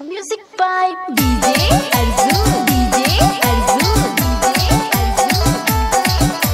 Music by DJ Arzu. DJ Arzu. DJ Arzu.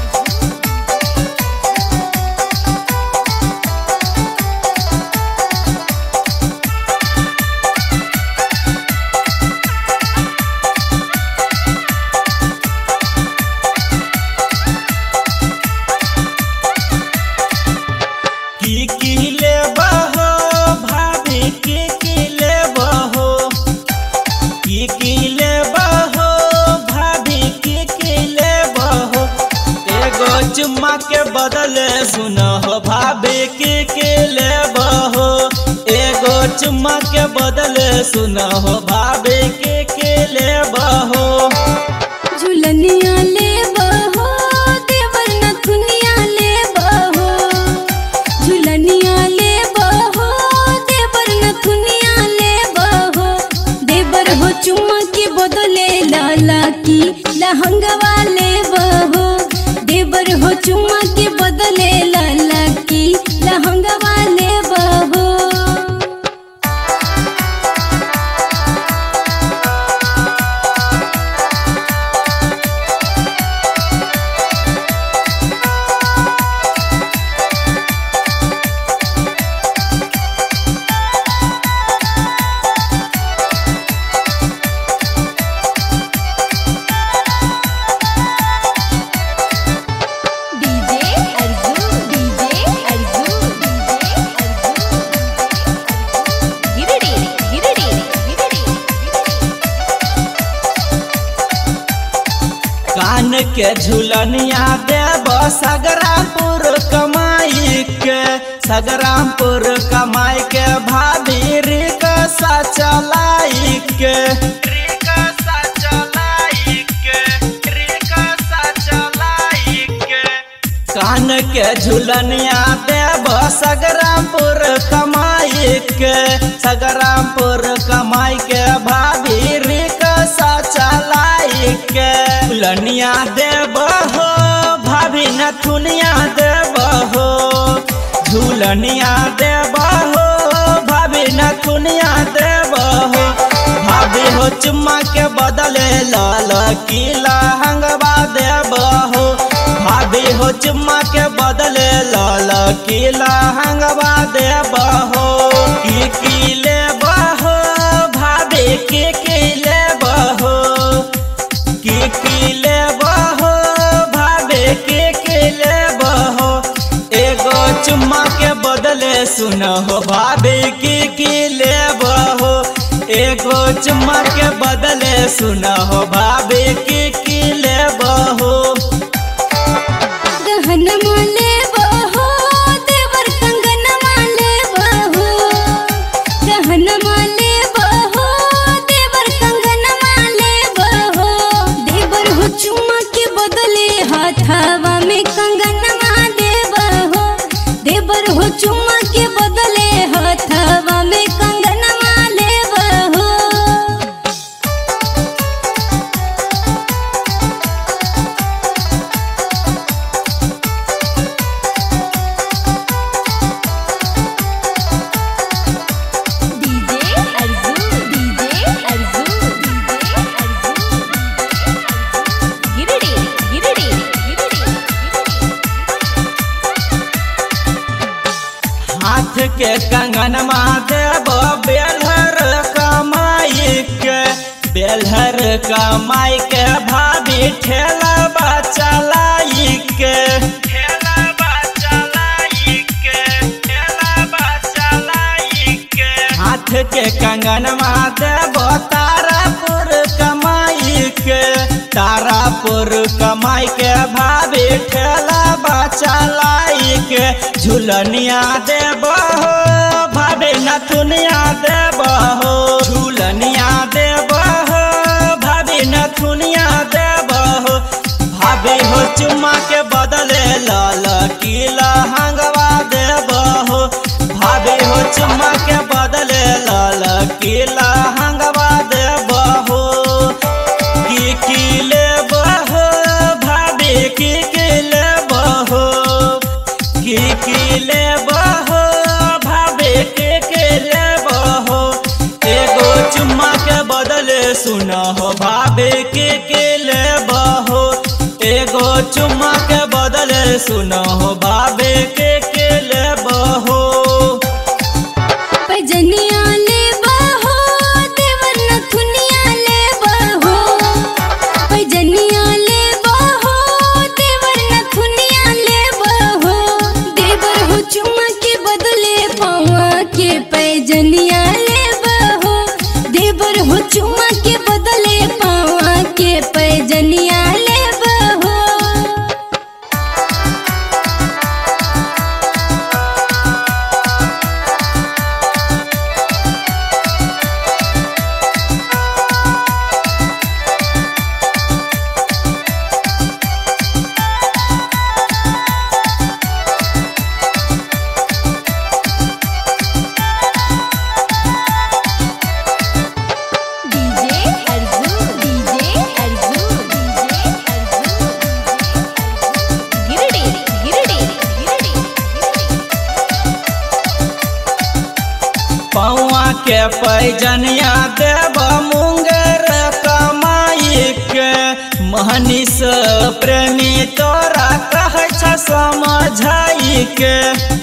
की की ले बहो भाभी की की ले बहो की की ले बहो भाभी की की ले बहो एगो चुम्मा के बदले सुनो हो भाभी की की ले बहो एगो चुम्मा के बदले सुनो हो भाभी की की ले बहो झुलनिया ले बहो देवर नथुनिया ले बहो झुलनिया ले बहो देवर नथुनिया ले बहो देवर हो चुम्मा के बदले लाला की लहंगवा ले बहो देवर हो चुम्मा के बदले लाला की लहंगवा ले बहो DJ Arzu. DJ Arzu. DJ Arzu. Giridi. Giridi. Giridi. कान के झुलनिया देव सगरामपुर कमाई के सगरामपुर कमाई के भाभी रिक्शा चलाई के रिक्शा चलाई के रिक्शा चलाई के कान के झुलनिया देव सगरामपुर कमाई के सगरामपुर कमाई के भाभी रिक्शा चलाई के झुलनिया देव हो भाभी नथुनिया देव हो झुलनिया देव हो भाभी नथुनिया देव हो भाभी हो चुम्मा के बदले लाल किला हंगवा देव हो भाभी हो चुम्मा के बदले लाल किला हंगवा देव हो की की ले बहो भाभी की की ले बहो की की ले बहो भाभी की की ले बहो एगो चुम्मा के बदले सुनो हो भाभी की की ले बहो एगो चुम्मा के बदले सुनो हो भाभी की की ले बहो गहनमा ले बहो देवर कंगनमा ले बहो गहनमा ले बहो देवर कंगनमा ले बहो देवर हो चुम्मा के बदले हाथावा में कंगनमा दे बहो देवर हो चुम्मा के बदले हाथावा में कंगनमा ले बहो DJ Arzu. DJ Arzu. DJ Arzu. Giridi. Giridi. Giridi. हाथ के कंगन देव बेलहर कमाई के बेलहर कमाई के भाभी ठेला चलाई के ठेला चलाई के ठेला चलाई के हाथ के कंगन देव तारापुर कमाई के तारापुर कमाई के भाभी ठेला चलाई के झुलनिया देव हो भाभी नथुनिया देव हो झुलनिया देव हो भाभी नथुनिया देव हो भाभी हो चुम्मा के बदले लाल किला हंगवा देव हो भाभी हो चुम्मा के बदले लाल किला हंगवा देव हो की की ले बहो भाभी की की ले बहो की की ले बहो भाभी की की ले बहो एगो चु चुम्मा के बदले सुना हो भाभी के के ले बहो एगो चुम्मा के बदले सुना हो भाभी के के ले बहो पैजनिया ले बहो देवर नथुनिया ले बहो पैजनिया ले बहो देवर नथुनिया ले बहो देवर हो चुम्मा के बदले पावा के पैजनिया ले बहो देवर हो चुम्मा के बदले पावा के पैजनिया ले बहो DJ Arjun DJ Arjun DJ Arjun गिरडी गिरडी गिरडी पौआ के पैजनिया देव मुंगेर कमाई के महनिस प्रेमी तोरा कह छ समझाई के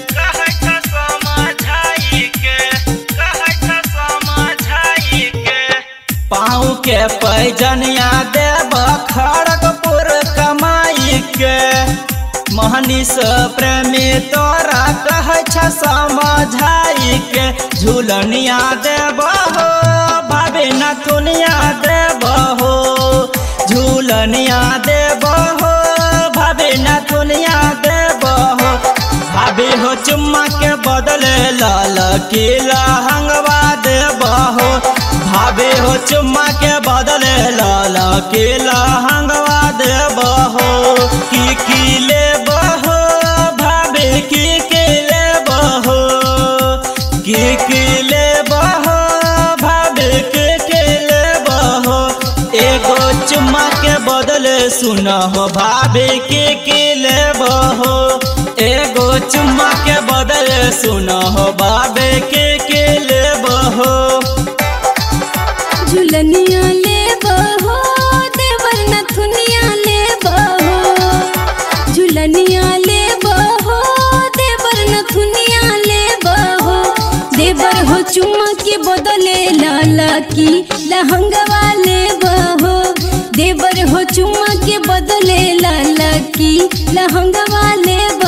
पाँव के पैजनिया देव खड़गपुर कमाई के महनिस प्रेमी तोरा कह छ समझाई के झूलनिया देव हो भाभी नथुनिया देव हो झूलनिया देव हो भाभी नथुनिया देव हो भाभी हो चुम्मा के बदले लाल किला हंगवा देव हो भाभी हो चुम्मा के बदले लाल किला हंगवा देव हो की की ले बहो भाभी की की ले बहो की की ले बहो भाभी की की ले बहो एगो चुम्मा के बदले सुना हो भाभी की की ले बहो एगो चुम्मा के बदले सुना हो भाभी की की ले बहो झुलनिया ले बहो देवर नथुनिया ले बहो झुलनिया ले बहो देवर नथुनिया ले बहो देवर हो चुम्मा के बदले लाला की लहंगवा ले बहो देवर हो चुम्मा के बदले लाला की लहंगवा ले